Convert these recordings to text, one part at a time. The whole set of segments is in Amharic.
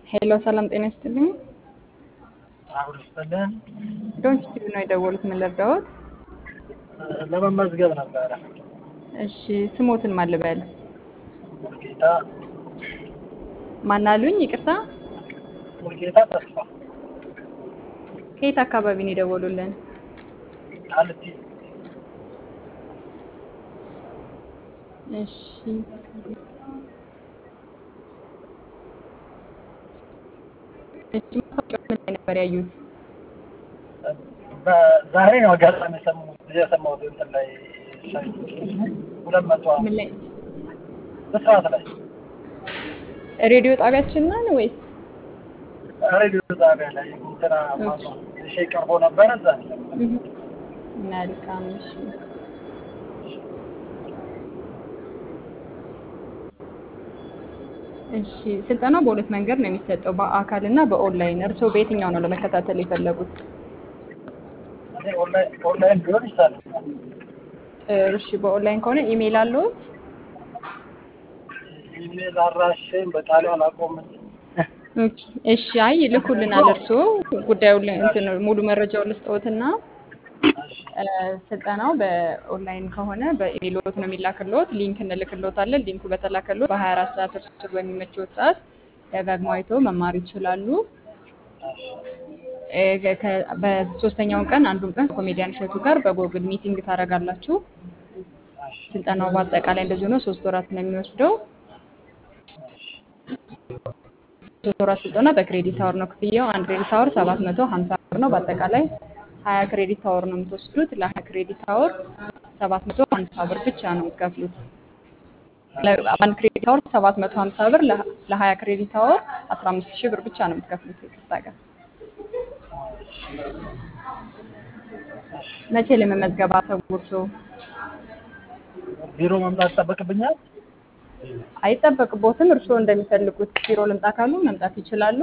ሄሎ ሰላም ጤና ይስጥልኝ። አሁን ይስጥልን ዶንት ቲቪ ነው የደወሉት። ምን ልርዳዎት? ለመመዝገብ ነበረ። እሺ ስሞትን ማን ልበል? ሙልጌታ ማን አሉኝ? ይቅርታ ሙልጌታ ተስፋ ከየት አካባቢ ነው የደወሉልን? ቃልቲ እሺ እሺ ማስታወቂያው ምን ላይ ነበር ያዩት? ዛሬ ነው አጋጣሚ የሰማሁት የሰማሁት እንትን ላይ ሁለት መቶ ምን ላይ በሰዓት ላይ ሬዲዮ ጣቢያችን ነን ወይስ? ሬዲዮ ጣቢያ ላይ እንትና ማነው እሺ ቀርቦ ነበረ እዛ ነው የሰማሁት። እህ፣ መልካም እሺ። እሺ ስልጠናው በሁለት መንገድ ነው የሚሰጠው፣ በአካል እና በኦንላይን። እርስዎ በየትኛው ነው ለመከታተል የፈለጉት? እኔ ኦንላይን ኦንላይን ቢሆን ይቻላል። እሺ በኦንላይን ከሆነ ኢሜይል አለዎት? ኢሜል አድራሻዬን በቃሉ አላውቀውም። ኦኬ፣ እሺ አይ ይልኩልናል። እርስዎ ጉዳዩን ል- እንትን ሙሉ መረጃውን ልስጥዎትና እ፣ ስልጠናው በኦንላይን ከሆነ በኢሜይሎት ነው የሚላክልዎት። ሊንክ እንልክልዎታለን። ሊንኩ በተላከልዎት በ24 ሰዓት እርስዎ በሚመችዎት ሰዓት ደጋግሞ አይተው መማር ይችላሉ። እ፣ ከ- ከ- በሶስተኛው ቀን አንዱን ቀን ከኮሜዲያን እሸቱ ጋር በጎግል ሚቲንግ ታደርጋላችሁ። ስልጠናው በአጠቃላይ እንደዚህ ሆኖ ሶስት ወራት ነው የሚወስደው። ሶስት ወራት ስልጠና በክሬዲት አወር ነው ክፍያው። አንድ ክሬዲት አወር ሰባት መቶ ሀምሳ ብር ነው። በአጠቃላይ ሀያ ክሬዲት አወር ነው የምትወስዱት። ለሀያ ክሬዲት አወር ሰባት መቶ ሀምሳ ብር ብቻ ነው የምትከፍሉት። ለ- አንድ ክሬዲት አወር ሰባት መቶ ሀምሳ ብር ለ- ለሀያ ክሬዲት አወር አስራ አምስት ሺህ ብር ብቻ ነው የምትከፍሉት። ይቅርታ ጋር መቼ ለመመዝገብ አሰቡ እርስዎ? ቢሮ መምጣት ይጠበቅብኛል። አይጠበቅቦትም። እርስዎ እንደሚፈልጉት ቢሮ ልምጣ ካሉ መምጣት ይችላሉ።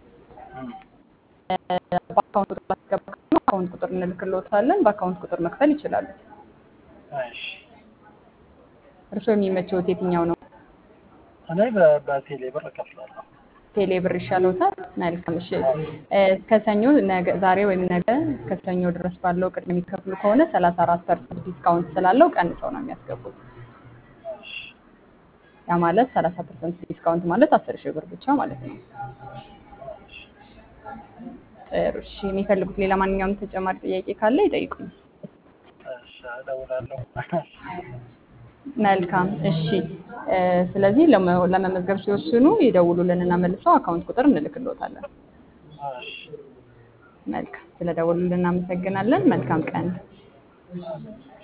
በአካውንት ቁጥር ማስገባ ካሉ አካውንት ቁጥር እንልክልዎታለን። በአካውንት ቁጥር መክፈል ይችላሉ። እሺ እርስዎ የሚመቸውት የትኛው ነው? እኔ በ- በቴሌ ብር እከፍላለሁ። ቴሌ ብር ይሻለዎታል? መልካም እሺ። እ፣ እስከ ሰኞ ነገ ዛሬ ወይም ነገ እስከ ሰኞ ድረስ ባለው ቅድም የሚከፍሉ ከሆነ ሰላሳ አራት ፐርሰንት ዲስካውንት ስላለው ቀንሰው ነው የሚያስገቡት። ያ ማለት ሰላሳ ፐርሰንት ዲስካውንት ማለት አስር ሺህ ብር ብቻ ማለት ነው። ጥሩ እሺ። የሚፈልጉት ሌላ ማንኛውም ተጨማሪ ጥያቄ ካለ ይጠይቁኝ። እሺ እደውላለሁ። መልካም እሺ። እ፣ ስለዚህ ለመ- ለመመዝገብ ሲወስኑ ይደውሉልንና መልሰው አካውንት ቁጥር እንልክልዎታለን። እሺ መልካም ስለደወሉልን እናመሰግናለን። መልካም ቀን።